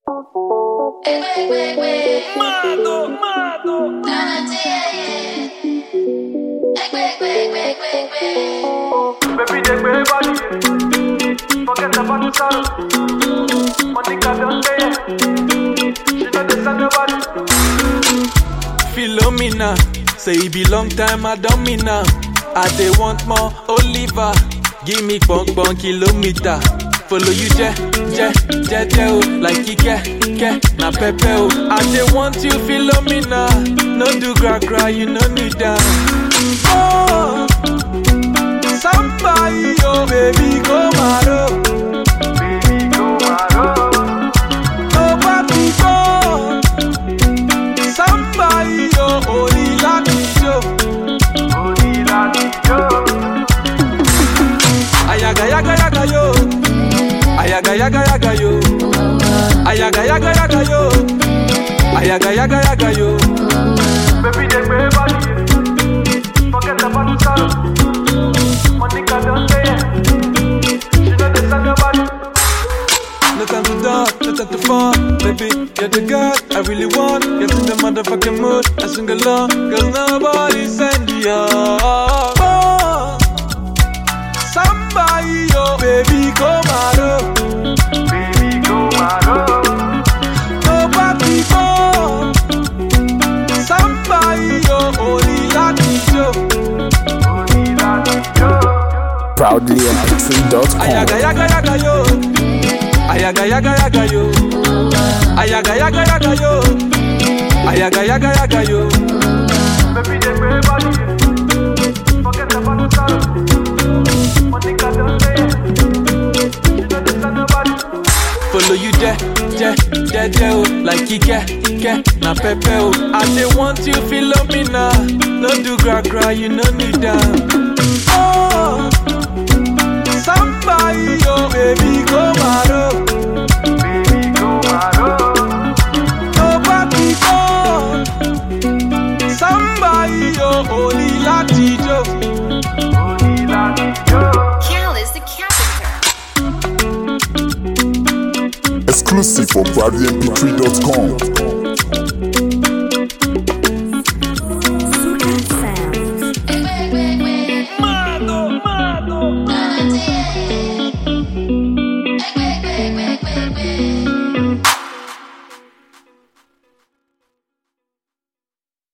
Mado, mado. Baby, they way body. Forget about the sorrow. Monica don't say it. She know the sound nobody. Philomena, say it be long time I don't mean now. I dey want more Oliver, give me bunk bunk kilometer. Follow you je je je je oh, like Ike ke na pepe oh. I dey want you Philomena, no do gra gra you no need that. Oh, somebody oh baby go maro, Baby, go maro. nobody go. Somebody oh only like you. Only like you. Ayaga yaga yaga yo. Ayaga yaga yaga yo. Ayaga yaga yaga yo. Ayaga yaga yaga yo. Baby, they way body. Forget about the sorrow. Monica don't say it. She know the sound nobody. No time to talk, no time to fall, baby. You're the girl I really want. Get in the motherfucking mood. I sing along, cause nobody send you off. Oh, somebody, oh, baby, come out. Baby, go maro. Nobody go. Somebody, oh, only like you. Only like you. Proudly mp3.com. Ayaga yaga yaga yo. Ayaga yaga yaga yo. Ayaga yaga yaga yo. Ayaga yaga yaga yo. Baby, they way body. Forget about the sorrow. Monica don't say it. She know the sound nobody. Follow you je je je je oh, like Ike Ike na pepe oh. I dey want you Philomena, no do gra gra you no need that. Oh, somebody oh baby go maro. Baby, go maro. Nobody go. Somebody oh only Latijo. Only like you. Cal is the carpenter. Exclusive for ProudlyMP3.com.